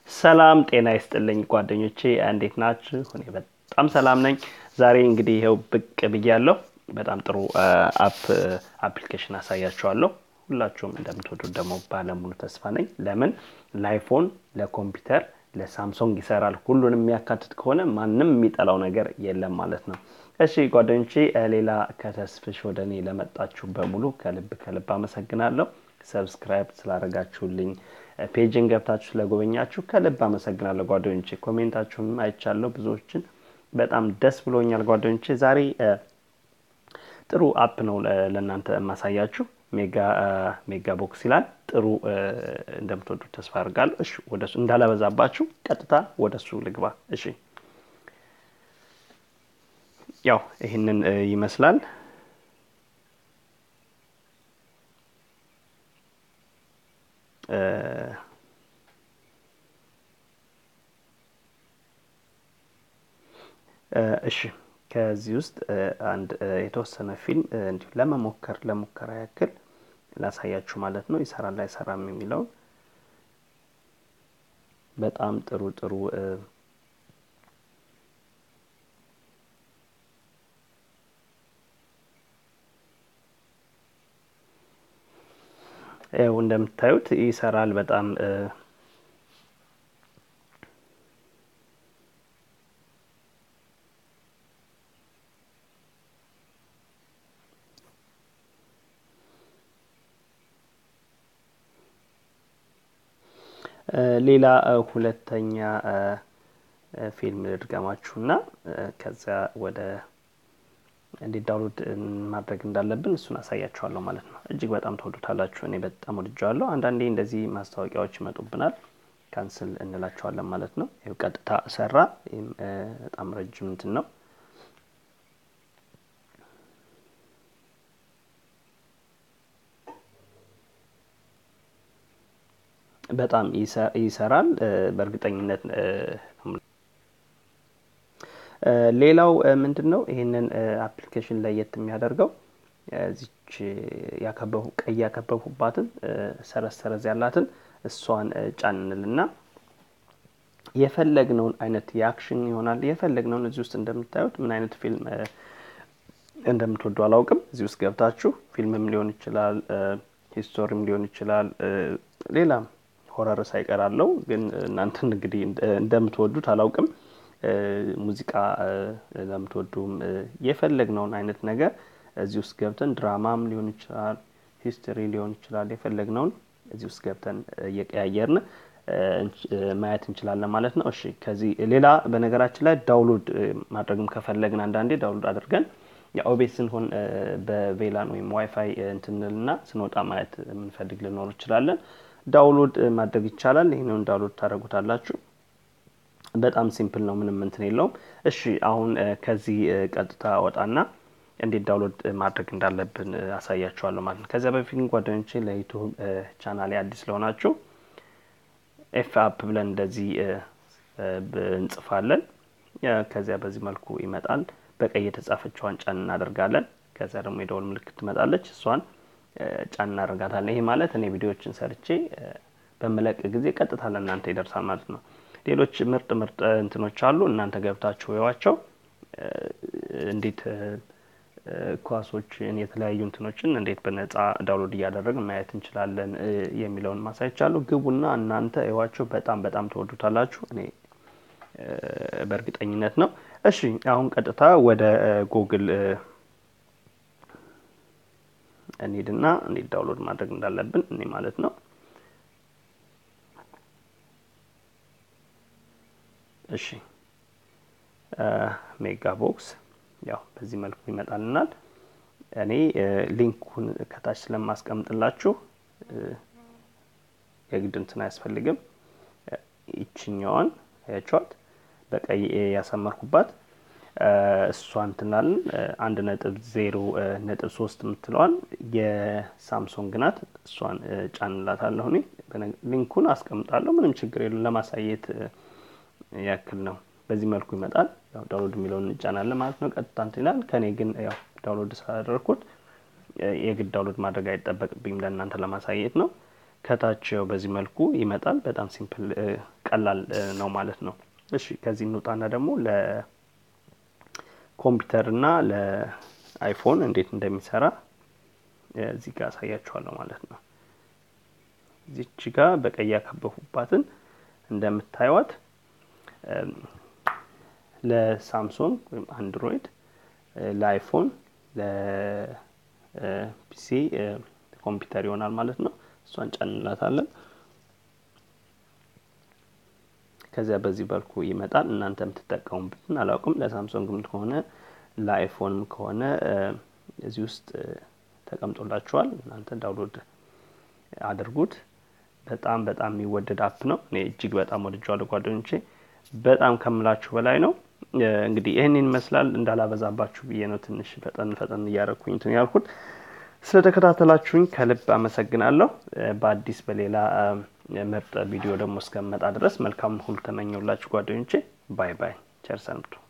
ሰላም ጤና ይስጥልኝ ጓደኞቼ፣ እንዴት ናችሁ? እኔ በጣም ሰላም ነኝ። ዛሬ እንግዲህ ይኸው ብቅ ብያለሁ። በጣም ጥሩ አፕ አፕሊኬሽን አሳያችኋለሁ። ሁላችሁም እንደምትወዱት ደግሞ ባለሙሉ ተስፋ ነኝ። ለምን ለአይፎን፣ ለኮምፒውተር፣ ለሳምሶንግ ይሰራል። ሁሉንም የሚያካትት ከሆነ ማንም የሚጠላው ነገር የለም ማለት ነው። እሺ ጓደኞቼ፣ ሌላ ከተስፍሽ ወደ እኔ ለመጣችሁ በሙሉ ከልብ ከልብ አመሰግናለሁ። ሰብስክራይብ ስላደረጋችሁልኝ ፔጅን ገብታችሁ ስለጎበኛችሁ ከልብ አመሰግናለሁ ጓደኞቼ። ኮሜንታችሁንም አይቻለሁ ብዙዎችን፣ በጣም ደስ ብሎኛል ጓደኞቼ። ዛሬ ጥሩ አፕ ነው ለእናንተ የማሳያችሁ። ሜጋ ቦክስ ይላል። ጥሩ እንደምትወዱት ተስፋ አድርጋለሁ። እሺ ወደሱ እንዳላበዛባችሁ ቀጥታ ወደሱ ልግባ። እሺ ያው ይህንን ይመስላል። እሺ ከዚህ ውስጥ አንድ የተወሰነ ፊልም እንዲሁ ለመሞከር ለሙከራ ያክል ላሳያችሁ ማለት ነው። ይሰራል አይሰራም የሚለውን በጣም ጥሩ ጥሩ ያው እንደምታዩት ይሰራል በጣም ሌላ ሁለተኛ ፊልም ልድገማችሁና ከዚያ ወደ እንዴት ዳውንሎድ ማድረግ እንዳለብን እሱን አሳያችኋለሁ ማለት ነው። እጅግ በጣም ተወዱታላችሁ። እኔ በጣም ወድጀዋለሁ። አንዳንዴ እንደዚህ ማስታወቂያዎች ይመጡብናል፣ ካንስል እንላቸዋለን ማለት ነው። ይኸው ቀጥታ ሰራ። ይህም በጣም ረጅም እንትን ነው። በጣም ይሰራል በእርግጠኝነት። ሌላው ምንድን ነው ይህንን አፕሊኬሽን ለየት የሚያደርገው እዚች ቀይ ያከበብሁባትን ሰረዝ ሰረዝ ያላትን እሷን ጫንንልና የፈለግነውን አይነት የአክሽን ይሆናል የፈለግነውን እዚህ ውስጥ እንደምታዩት ምን አይነት ፊልም እንደምትወዱ አላውቅም። እዚህ ውስጥ ገብታችሁ ፊልምም ሊሆን ይችላል፣ ሂስቶሪም ሊሆን ይችላል፣ ሌላም ሆረር ሳይቀራለው ግን እናንተን እንግዲህ እንደምትወዱት አላውቅም። ሙዚቃ ለምትወዱም የፈለግነውን አይነት ነገር እዚህ ውስጥ ገብተን ድራማም ሊሆን ይችላል፣ ሂስትሪ ሊሆን ይችላል። የፈለግነውን እዚህ ውስጥ ገብተን እየቀያየርን ማየት እንችላለን ማለት ነው። እሺ ከዚህ ሌላ በነገራችን ላይ ዳውንሎድ ማድረግም ከፈለግን አንዳንዴ ዳውንሎድ አድርገን የኦቤስ ስንሆን በቬላን ወይም ዋይፋይ እንትንልና ስንወጣ ማየት የምንፈልግ ልኖር እንችላለን። ዳውንሎድ ማድረግ ይቻላል። ይህንን ዳውንሎድ ታደርጉታላችሁ። በጣም ሲምፕል ነው፣ ምንም እንትን የለውም። እሺ አሁን ከዚህ ቀጥታ ወጣና እንዴት ዳውንሎድ ማድረግ እንዳለብን አሳያችኋለሁ ማለት ነው። ከዚያ በፊት ጓደኞቼ ለዩቱብ ቻናሌ አዲስ ለሆናችሁ ኤፍ አፕ ብለን እንደዚህ እንጽፋለን። ከዚያ በዚህ መልኩ ይመጣል። በቀይ የተጻፈችዋን ጫን እናደርጋለን። ከዚያ ደግሞ የደወል ምልክት ትመጣለች። እሷን ጫን እናደርጋታለን። ይሄ ማለት እኔ ቪዲዮዎችን ሰርቼ በምለቅ ጊዜ ቀጥታ ለእናንተ ይደርሳል ማለት ነው። ሌሎች ምርጥ ምርጥ እንትኖች አሉ። እናንተ ገብታችሁ ወዋቸው እንዴት ኳሶችን የተለያዩ እንትኖችን እንዴት በነጻ ዳውንሎድ እያደረግን ማየት እንችላለን የሚለውን ማሳይቻለሁ። ግቡና እናንተ እዋቸው። በጣም በጣም ተወዱታላችሁ። እኔ በእርግጠኝነት ነው። እሺ አሁን ቀጥታ ወደ ጉግል እንሂድና እንዴት ዳውንሎድ ማድረግ እንዳለብን እኔ ማለት ነው። እሺ ሜጋ ቦክስ ያው በዚህ መልኩ ይመጣልናል። እኔ ሊንኩን ከታች ስለማስቀምጥላችሁ የግድ እንትን አያስፈልግም። ይችኛዋን ያቸዋት በቀይ ያሰመርኩባት እሷን ትናልን አንድ ነጥብ ዜሮ ነጥብ ሶስት የምትለዋን የሳምሶንግ ናት። እሷን ጫንላታለሁ። እኔ ሊንኩን አስቀምጣለሁ። ምንም ችግር የለም። ለማሳየት ያክል ነው። በዚህ መልኩ ይመጣል። ያው ዳውንሎድ የሚለውን እንጫናለን ማለት ነው። ቀጥታ እንትን ይላል። ከኔ ግን ያው ዳውንሎድ ስላደረግኩት የግድ ዳውንሎድ ማድረግ አይጠበቅብኝም። ለእናንተ ለማሳየት ነው። ከታች ያው በዚህ መልኩ ይመጣል። በጣም ሲምፕል ቀላል ነው ማለት ነው። እሺ ከዚህ እንውጣና ደግሞ ለኮምፒውተር እና ለአይፎን እንዴት እንደሚሰራ እዚህ ጋር አሳያችኋለሁ ማለት ነው። እዚች ጋር በቀይ ያከበፉባትን እንደምታዩት ለሳምሶንግ ወይም አንድሮይድ፣ ለአይፎን፣ ለፒሲ ኮምፒውተር ይሆናል ማለት ነው። እሷን ጫንላታለን። ከዚያ በዚህ በልኩ ይመጣል። እናንተ የምትጠቀሙበትን አላውቅም። ለሳምሶንግም ከሆነ ለአይፎንም ከሆነ እዚህ ውስጥ ተቀምጦላችኋል። እናንተ ዳውንሎድ አድርጉት። በጣም በጣም የሚወደድ አፕ ነው። እኔ እጅግ በጣም ወድጀዋለሁ ጓደኞቼ፣ በጣም ከምላችሁ በላይ ነው። እንግዲህ ይህንን ይመስላል። እንዳላበዛባችሁ ብዬ ነው ትንሽ ፈጠን ፈጠን እያደረኩኝ እንትን ያልኩት። ስለተከታተላችሁኝ ከልብ አመሰግናለሁ። በአዲስ በሌላ ምርጥ ቪዲዮ ደግሞ እስከመጣ ድረስ መልካም ሁሉ ተመኘውላችሁ ጓደኞቼ። ባይ ባይ። ቸር ሰንብቱ።